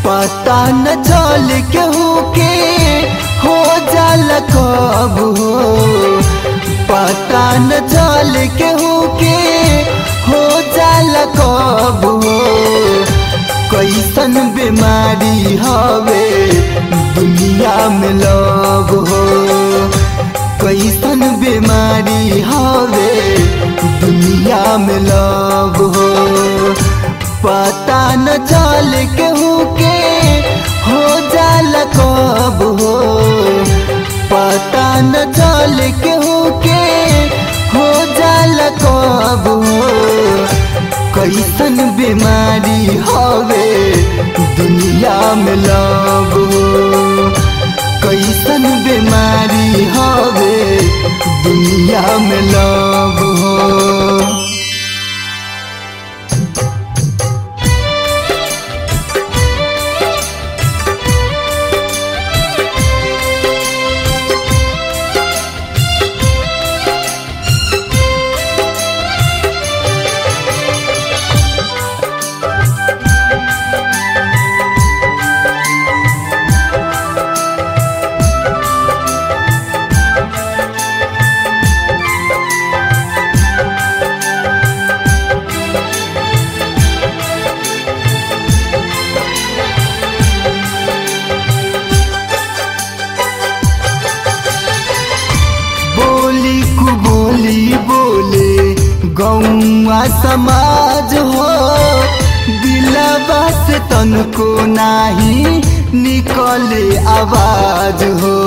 पता न चल केहू के हो जाल कब हो पता न चल केहू के हो जाल कब हो कैसन बीमारी हवे दुनिया में लग हो कैसन बीमारी हवे दुनिया में लग हो पता न चल केहू के हो जाल कब हो पता न चल केहू के हो जाल कब हो कैसन बीमारी हवे दुनिया में लग हो कैसन बीमारी हवे दुनिया में लग हो बोली कु बोली बोले गौआ समाज हो दिलवा से तनको नाही निकले आवाज हो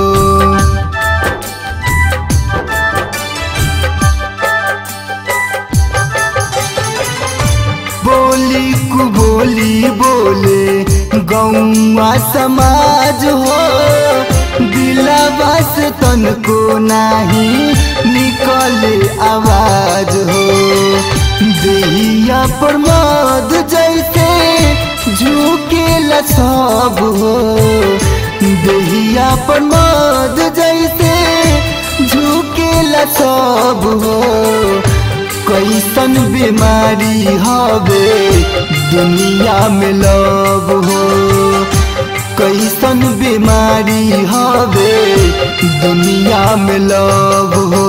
बोली कु बोली बोले गौआ समाज हो दिलवा से तनको नाही निकले आवाज हो देहिया पर मद जैसे झुकेला सब हो देहिया पर मद जैसे झुकेला सब हो कैसन बीमारी हवे दुनिया में लग हो कैसन बीमारी हवे दुनिया में लग हो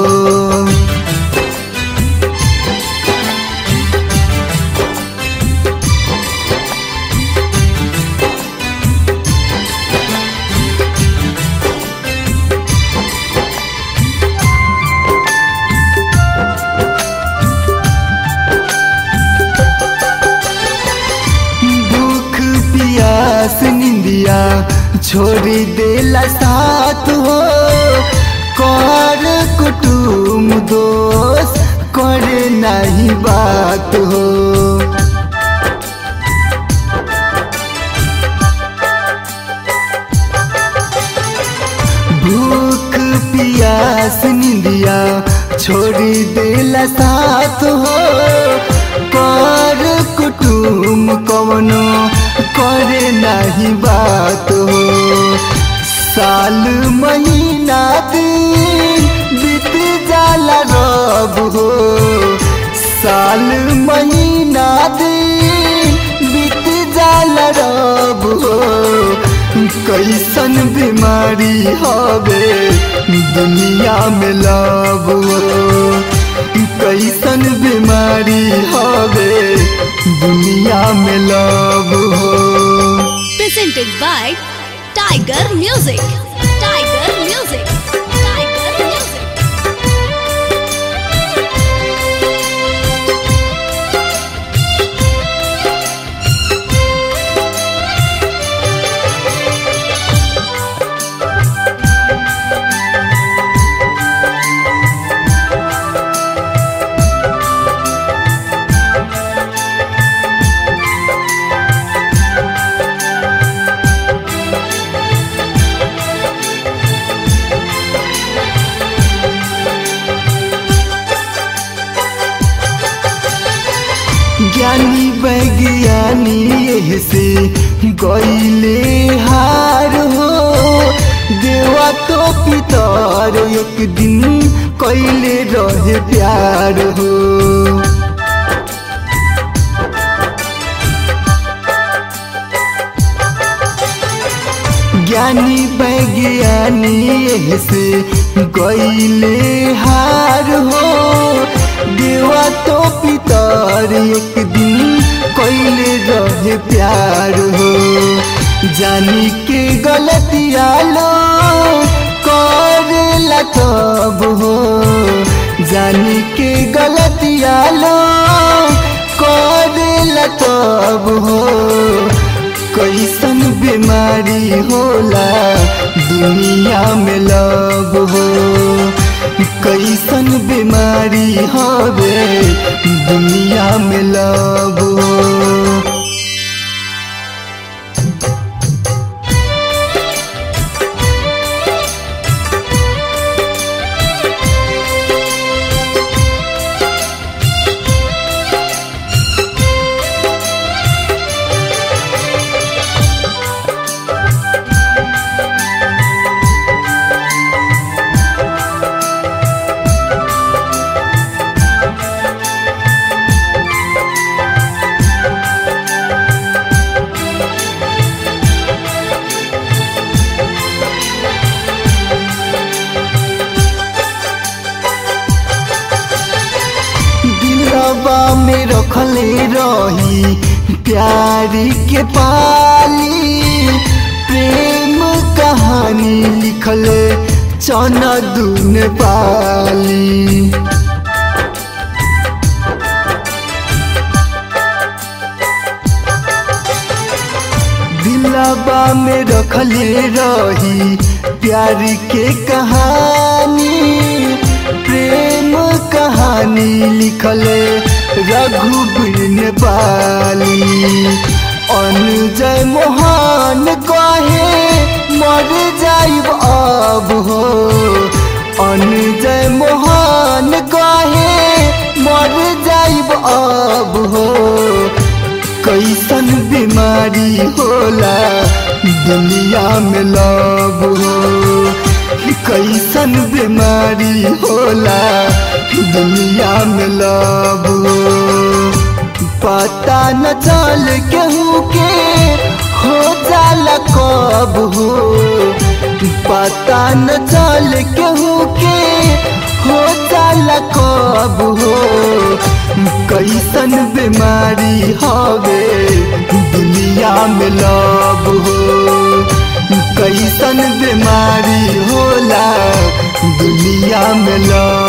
भूख पियास निंदिया छोड़ी देला साथ हो कर कुटुम दोष करे नहीं बात हो भूख पियास निंदिया छोड़ी देला साथ हो कर कुटुम कवनो करे नहीं बात हो साल महीना दिन बीत जाला रब हो साल महीना दिन बीत जाला रब हो कैसन बीमारी हवे दुनिया में लब हो कैसन बीमारी हवे दुनिया में लब हो presented by Tiger Music. Tiger Music. Tiger Music. ज्ञानी वैज्ञानी एह से गईले हार हो देवा तो पितर एक दिन कैले रहे प्यार हो ज्ञानी वैज्ञानी से गईले हार हो देवा तो पितर एक दिन कैले रहे प्यार हो जानी के गलतिया लो करेला तब हो जानी के गलतिया लो करेला तब हो कैसन बीमारी होला दुनिया में लब हो कैसन बीमारी हवे दुनिया में लब हो दिलवा में रखले रही प्यारी के पाली प्रेम कहानी लिखले चना दून पाली दिलवा में रखले रही प्यार के कहानी प्रेम कहानी लिखले रघुबीर नेपाली अनुजय मोहन कहे मर जाइब अब हो अनुजय मोहन कहे मर जाइब अब हो कैसन बीमारी होला दुनिया में लब हो कैसन बीमारी होला दुनिया में लब हो पता न चल केहू के हो जाला कब हो पता न चल केहू के हो जाला कब हो कैसन बीमारी हवे दुनिया में लब हो कैसन बीमारी होला दुनिया में लब